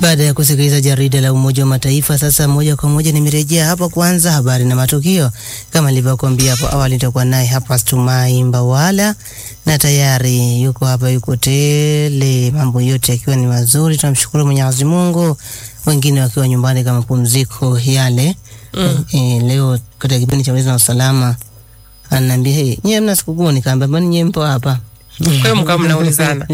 Baada ya kusikiliza jarida la Umoja wa Mataifa, sasa moja kwa moja nimerejea hapa kuanza habari na matukio. Kama nilivyokuambia hapo awali, nitakuwa naye hapa Stumai Mbawala na tayari yuko hapa, yuko tele, mambo yote yakiwa ni mazuri. Tunamshukuru Mwenyezi Mungu, wengine wakiwa nyumbani kama pumziko yale. Mm. E, leo katika kipindi cha ulinzi na usalama ananiambia hey, nyewe mna sikukuu? Nikaambia mbona nyewe mpo hapa? Kwa hiyo mkawa mnaulizana.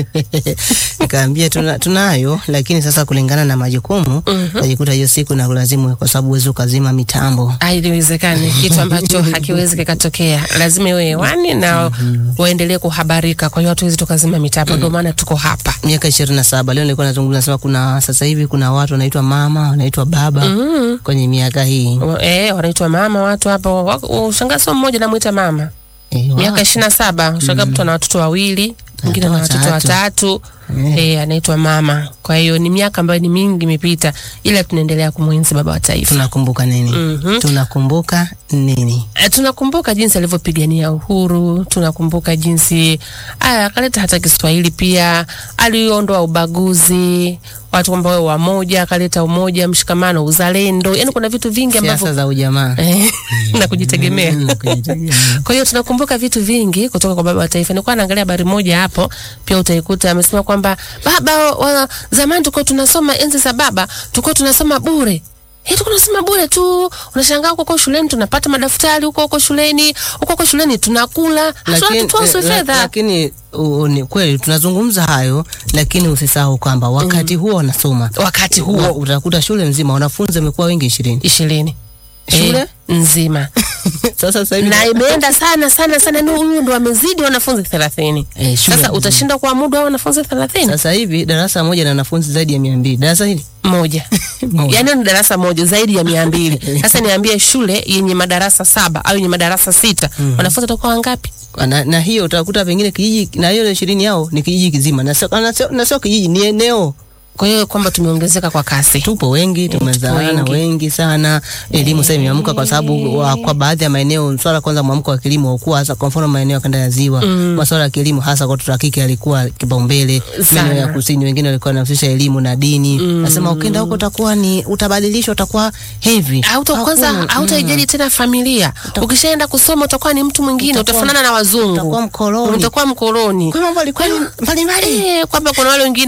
Nikaambia tuna, tunayo lakini sasa kulingana na majukumu Mhm. najikuta hiyo siku na kulazimu kwa sababu huwezi ukazima mitambo. Haiwezekani kitu ambacho hakiwezi kikatokea, lazima iwe hewani na waendelee kuhabarika. Kwa hiyo hatuwezi tukazima mitambo, ndio maana tuko hapa. Miaka ishirini na saba leo nilikuwa nazungumza nasema kuna sasa hivi kuna watu wanaitwa mama wanaitwa baba Mm. kwenye miaka hii Wa- Eh, wanaitwa mama watu hapo. Wa- Ushangaa sio mmoja namwita mama, Eh, wa- miaka ishirini na saba. Ushangaa mtu ana watoto wawili, mwingine ana Watoto watoto watatu. watatu. Eh, anaitwa mama. Kwa hiyo ni miaka ambayo ni mingi imepita, ila tunaendelea kumwenzi baba wa taifa. tunakumbuka nini? Mhm. Tunakumbuka nini? Eh, tunakumbuka jinsi alivyopigania uhuru, tunakumbuka jinsi aya akaleta hata Kiswahili pia, aliondoa ubaguzi, watu kwamba wawe wamoja, akaleta umoja, mshikamano, uzalendo. Yani kuna vitu vingi Siasa ambavyo za ujamaa Eh, na kujitegemea. Mm, kujitegemea. Kwa hiyo tunakumbuka vitu vingi kutoka kwa baba wa taifa. Nilikuwa naangalia habari moja hapo, pia utaikuta amesema kwamba baba wa, zamani tulikuwa tunasoma enzi za baba, tulikuwa tunasoma bure. Eh, tulikuwa tunasoma bure tu. Unashangaa huko huko shuleni tunapata madaftari huko huko shuleni, huko huko shuleni tunakula. Hatuna tutoa eh, la- fedha. lakini u- ni kweli tunazungumza hayo, lakini usisahau kwamba wakati huo wanasoma Wakati huo huo utakuta shule nzima wanafunzi wamekuwa wengi ishirini. ishirini Shule? eh, nzima Sasa sasa hivi na imeenda sana sana sana, ndio huyu ndo amezidi wanafunzi thelathini. eh, shule Sasa nzima. utashinda kuamudu hao wanafunzi thelathini Sasa hivi darasa moja na wanafunzi zaidi ya mia mbili. Darasa hili moja Moja. yaani ni darasa moja zaidi ya mia mbili sasa niambie shule yenye madarasa saba au yenye madarasa sita wanafunzi watakuwa wangapi na, na hiyo utakuta pengine kijiji na hiyo ishirini yao ni kijiji kizima na sio, na sio, na sio kijiji ni eneo. kwa hiyo kwamba tumeongezeka kwa kasi Tupo wengi, tumezaana wengi. wengi sana. Elimu sasa imeamka kwa sababu wa- kwa baadhi ya maeneo swala kwanza mwamko wa kilimo ukuwa hasa, kwa mfano maeneo ya kanda ya ziwa masuala ya kilimo hasa kwa watoto wa kike yalikuwa kipaumbele. Sana. Maeneo ya kusini wengine walikuwa wanahusisha elimu na dini. Nasema ukienda huko utakuwa ni utabadilishwa, utakuwa heavy. Auta kwanza Hakuna- hautaijali tena familia ukishaenda kusoma utakuwa ni mtu mwingine Utakuwa- utafanana na wazungu utakuwa mkoloni. utakuwa mkoloni Kwa mambo yalikuwa mbalimbali. Eh, kwamba kuna wale wengine